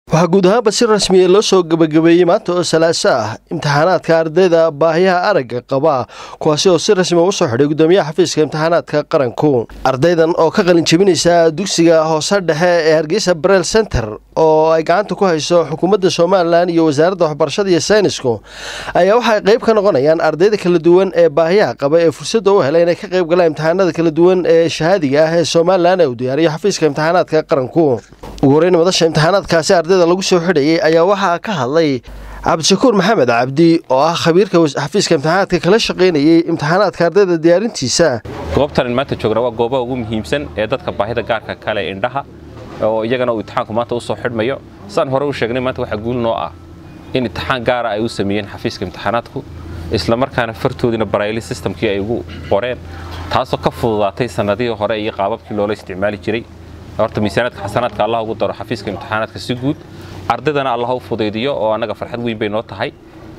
waxaa guud ahaanba si rasmiya loo soo gebagabeeyey maanta oo salaaso ah imtixaanaadka ardayda baahiyaha aragga qaba kuwaasi oo si rasmiya usoo xidhay gudoomiyaha xafiiska imtixaanaadka qaranku ardaydan oo ka qalin jebinaysa dugsiga hoose dhexe ee hargeysa brel center oo ay gacanta ku hayso xukuumadda somalilan iyo wasaaradda waxbarashada iyo saynisku ayaa waxay qayb ka noqonayaan ardayda kala duwan ee baahiyaha qaba ee fursadda u helay inay ka qayb galaan imtixaanada kala duwan ee shahaadiga ah ee somalilan ee uu diyaariyo xafiiska imtixaanaadka qaranku ugu horeyn madasha imtixaanaadkaasi ardayda lagu soo xidhayay ayaa waxaa ka hadlay cabdishakuur maxamed cabdi oo ah khabiirka xafiiska imtixaanaadka kala shaqaynayay imtixaanaadka ardayda diyaarintiisa goobtan maanta joogna waa goobaha ugu muhiimsan ee dadka baahida gaarka kale indhaha oo iyagana uu imtixaanku maanta usoo xidhmayo sidaan hore u sheegnay maanta waxaa guul noo ah in imtixaan gaara ay u sameeyeen xafiiska imtixaanaadku islamarkaana fartoodiina barayli systemkii ay ugu qoreen taasoo ka fududaatay sanadihii hore iyo qaababkii loola isticmaali jiray horta miisaanaadka xasanaadka allah ugu daro xafiiska imtixaanaadka si guud ardaydana allah u fudaydiyo oo annaga farxad weyn bay noo tahay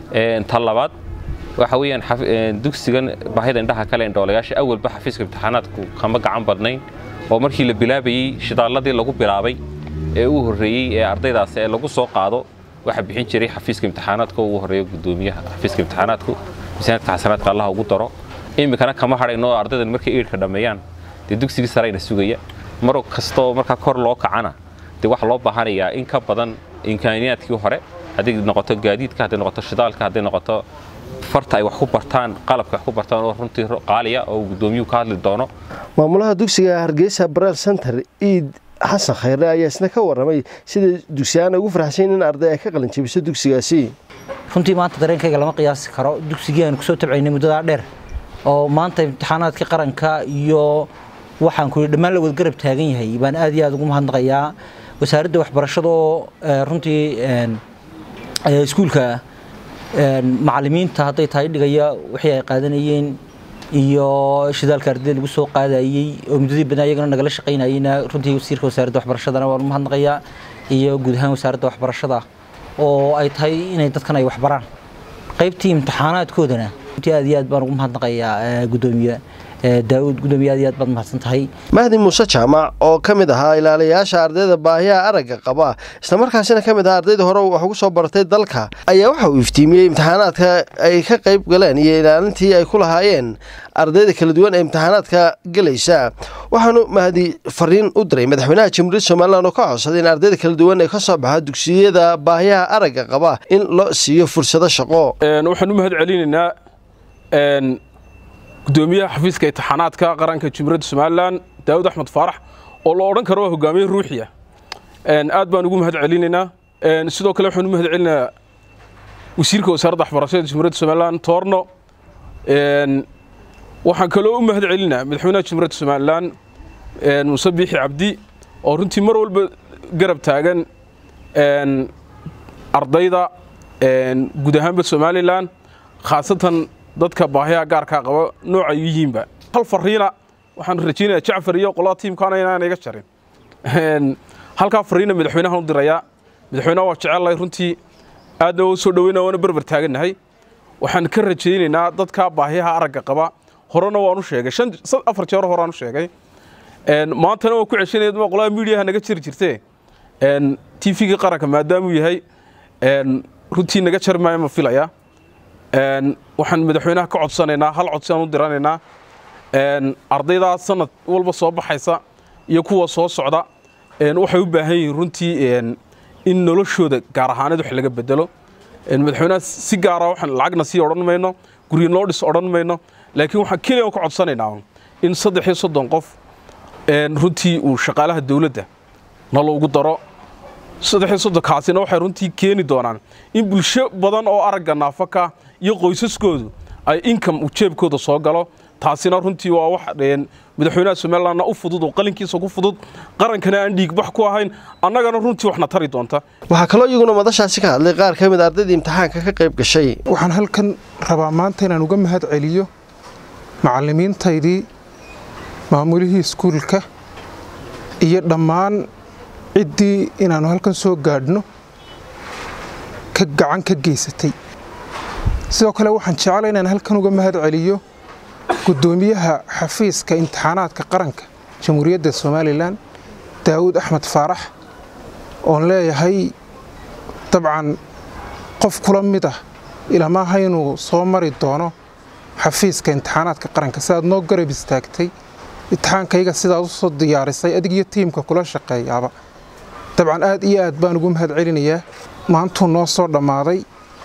ta labaad waxa weeyaan dugsigan baahida indhaha kale indhoolayaasha awalba xafiiska imtixaanaadku kama gacan badnayn oo markii la bilaabayey shidaalladii lagu bilaabay ee u horreeyey ee ardaydaas ee lagu soo qaado waxaa bixin jiray xafiiska imtixaanaadka ugu horreeya gudoomiyaha xafiiska imtixaanaadku miisaanaadka xasanaadka allah ugu daro iminkana kama hadhayno ardaydan markay eidhka dhammeeyaan dee dugsigii sarayna sugaya mar kastoo markaa kor loo kacana dee waxaa loo baahanayaa in ka badan imkaaniyaadkii hore hadday noqoto gaadiidka hadday noqoto shidaalka hadday noqoto farta ay wax ku bartaan qalabka wax ku bartaan oo runtii qaaliya oo gudoomiyuhu ka hadli doono maamulaha dugsiga hargeysa brel center iid xasan khayre ayaa isna ka warramay sida dugsiyaana ugu farxsayn in arday ay ka qalin jebiso dugsigaasi runtii maanta dareenkayga lama qiyaasi karo dugsigii aanu kusoo tabcaynay muddadaa dheer oo maanta imtixaanaadkii qaranka iyo waxaan ku dhammaan la wadgarab taagan yahay baan aad iyo aad ugu mahadnaqayaa wasaaradda waxbarashada oo runtii iskuulka macallimiinta hadday tahay dhigaya wixii ay qaadanayeen iyo shidaalka ardayda lagu soo qaadayey oo muddadii badnaa iyagana nagala shaqaynayeyna runtii wasiirka wasaaradda waxbarashadana waan u mahadnaqayaa iyo guud ahaan wasaaradda waxbarashada oo ay tahay inay dadkan ay waxbaraan qaybtii imtixaanaadkoodana runtii aad iyo aad baan ugu mahadnaqayaa gudoomiye daawud gudoomiye aad iyo aad baad mahadsan tahay mahdi muuse jaamac oo ka mid ahaa ilaaliyayaasha ardayda baahiyaha aragga qaba islamarkaasina ka mid ahaa ardayda hore wax ugu soo bartay dalka ayaa waxa uu iftiimiyey imtixaanaadka ay ka qayb galeen iyo ilaalintii ay ku lahaayeen ardayda kala duwan ee imtixaanaadka gelaysa waxaanu mahdi fariin u diray madaxweynaha jamhuuriyadda somalilan oo ka codsaday in ardayda kala duwan ee ka soo baxa dugsiyada baahiyaha aragga qaba in loo siiyo fursado shaqo waxaan u mahad celinaynaa gudoomiyaha xafiiska imtixaanaadka qaranka jumhuuriyadda somalilan daawud axmed faarax oo la odhan karo waa hogaamiye ruuxiya aad baan ugu mahad celinaynaa sidoo kale waxaan u mahad celinayaa wasiirka wasaaradda waxbarashada jumhuuriyadda somalilan toorno waxaan kaloo u mahad celinaa madaxweynaha jumhuuriyadda somalilan muuse biixi cabdi oo runtii mar walba garab taagan ardayda guud ahaanba somalilan khaasatan dadka baahiyaha gaarkaa qaba noocay yihiinba hal fariina waxaan rajaynayaa jacfar iyo qolada tiimkaana inaan iga jarin halkaa fariina madaxweynahan u dirayaa madaxweynaha waa jecellahay runtii aadna u soo dhaweyna waana berber taagannahay waxaan ka rajaynaynaa dadka baahiyaha aragga qaba horena waan u sheegay shan afar jeer horaan u sheegay maantana waan ku ceshanaya ma qolada miidiyaha naga jiri jirtee tvga qaranka maadaamuu yahay runtii naga jari maayo ma filaya waxaan madaxweynaha ka codsanaynaa hal codsi aan u diranaynaa ardaydaa sanad walba soo baxaysa iyo kuwa soo socda waxay u baahan yihiin runtii in noloshooda gaar ahaaneed wax laga bedelo madaxweynaha si gaara waxaan lacagna sii odhan mayno guryo noo dhis odhan mayno laakiin waxaan keliya ka codsanaynaa in saddex iyo soddon qof runtii uu shaqaalaha dowladda naloogu daro saddex iyo soddonkaasina waxay runtii keeni doonaan in bulsho badan oo aragga naafaka iyo qoysaskoodu ay income jeebkooda soo galo taasina runtii waa wax madaxweynaha somalilandna u fudud oo qalinkiisa ku fudud qarankana aan dhiigbax ku ahayn annagana runtii waxna tari doonta waxaa kaloo iyaguna madashaasi ka hadlay qaar ka mid ardaydii imtixaanka ka qayb gashay waxaan halkan rabaa maanta inaan uga mahad celiyo macallimiintaydii maamulihii iskuulka iyo dhammaan ciddii inaannu halkan soo gaadhno ka gacan ka geysatay sidoo kale waxaan jeclay inaan halkan uga mahad celiyo guddoomiyaha xafiiska imtixaanaadka qaranka jamhuuriyadda somalilan daawud axmed faarax oon leeyahay dabcan qof kula mid ah ilamaha inuu soo mari doono xafiiska imtixaanaadka qaranka sidaad noo garab istaagtay imtixaankayga sidaad u soo diyaarisay adig iyo tiimka kula shaqeeyaaba dabcan aad iyo aad baan ugu mahad celinayaa maantuu noo soo dhammaaday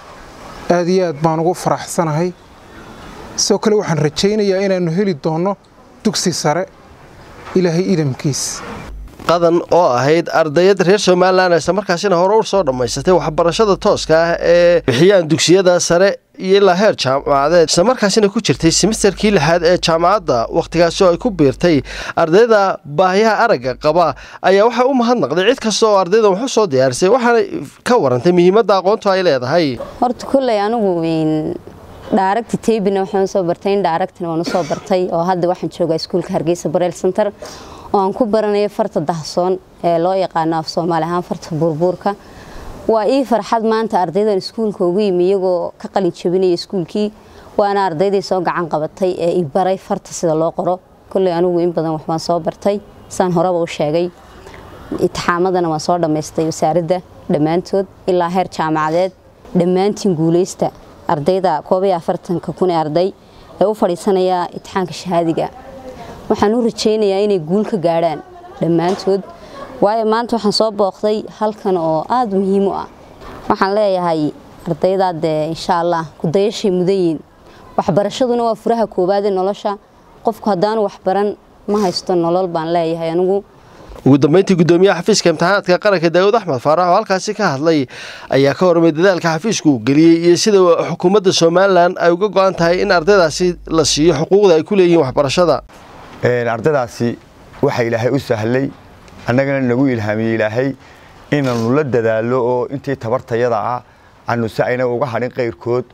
aad iyo aad baan ugu faraxsanahay sidoo kale waxaan rajaynayaa inaannu heli doonno dugsi sare ilaahay idamkiis qadan oo ahayd ardayad reer somalilan islamarkaasina hore u soo dhammaysatay waxbarashada tooska ah ee bixiyaan dugsiyada sare iyo ilaa heer jaamacadeed islamarkaasina ku jirtay simisterkii lixaad ee jaamacadda wakhtigaasi oo ay ku biirtay ardayda baahiyaha aragga qaba ayaa waxay u mahadnaqday cid kasta oo ardaydan wax u soo diyaarisay waxaana ka warantay muhiimadda aqoontu ay leedahay horta kulley anigu dhaaragti taybina waxaan soo bartay in dhaaragtina waan usoo bartay oo hadda waxaan joogaa iskuulka hargeysa bareel center oo aan ku baranayo farta dahsoon ee loo yaqaano af soomaali ahaan farta buurbuurka waa ii farxad maanta ardaydan iskuulka ugu yimi iyagoo ka qalin jabinaya iskuulkii waana ardaydii soo gacan qabatay ee i baray farta sida loo qoro kolley anigu in badan waxbaan soo bartay saan horeba u sheegay itixaamadana waan soo dhammaystay wasaaradda dhammaantood ilaa heer jaamacadeed dhammaantiin guuleysta ardayda koob iyo afartanka kun ee arday ee u fadhiisanaya itixaanka shahaadiga waxaan u rajaynayaa inay guul ka gaadhaan dhammaantood waayo maanta waxaan soo booqday halkan oo aada muhiim u ah waxaan leeyahay ardaydaa dee insha allah kudayashay mudan yihiin waxbarashaduna waa furaha koowaad ee nolosha qofku haddaanu waxbaran ma haysto nolol baan leeyahay anigu ugu dambeyntii gudoomiyaha xafiiska imtixaanaadka qaranka daawud axmed faarax oo halkaasi ka hadlay ayaa ka hormay dadaalka xafiisku uu geliyey iyo sida xukuumadda somalilan ay uga go-an tahay in ardaydaasi la siiyo xuquuqda ay ku leeyihiin waxbarashada ardaydaasi waxa ilaahay u sahlay annagana nagu ilhaamiyey ilaahay inaannu la dadaalo oo intii tabartayada ah aanu si ayna uga hadhin qayrkood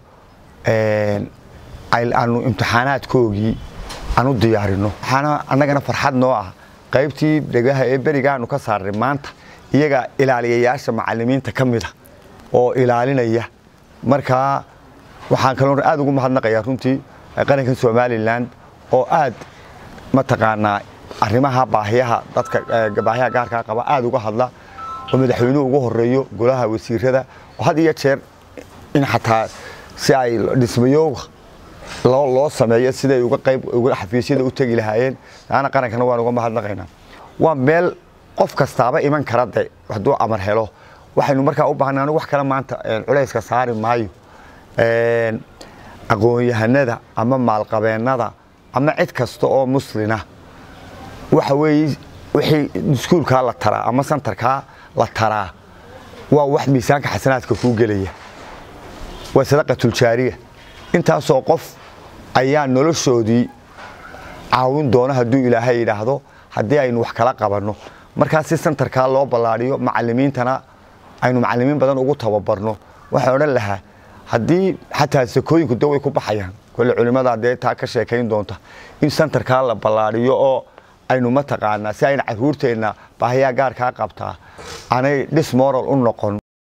aanu imtixaanaadkoogii aanu diyaarino waxaana annagana farxad noo ah qaybtii dhegaha ee berigaanu ka saarnay maanta iyaga ilaaliyayaasha macalimiinta ka mida oo ilaalinaya markaa waxaan kaloo aad ugu mahadnaqayaa runtii qarankan somalilan oo aad mataqaanaa arrimaha baahiyaha dadka baahiyaha gaarkaa qaba aad uga hadla oo madaxweynuhu ugu horeeyo golaha wasiirada oo had iyo jeer in xataa si ay dhismayooga loo sameeyo siday uga qayb xafiisyada u tegi lahaayeen taana qarankana waan uga mahadnaqaynaa waa meel qof kastaaba iman kara de hadduu amar helo waxaynu markaa u baahnay anigu wax kale maanta culayska saari maayo aqoon-yahanada ama maalqabeennada ama cid kasta oo muslina waxa weeye wixii iskuulkaa la taraa ama santarkaa la taraa waa wax miisaanka xasanaadka kuu gelaya waa sadaqatuljaariya intaasoo qof ayaa noloshoodii caawin doona hadduu ilaahay yidhaahdo haddii aynu wax kala qabanno markaa si santarkaa loo ballaadhiyo macalimiintana aynu macalimiin badan ugu tababarno waxaan odhan lahaa haddii xataa sakooyinku de way ku baxayaan kole culimmada dee taa ka sheekayn doonta in santarkaa la ballaadhiyo oo aynu mataqaanaa si ayna caruurteenna baahiyaa gaarkaa qabtaa aanay dhismoral u noqon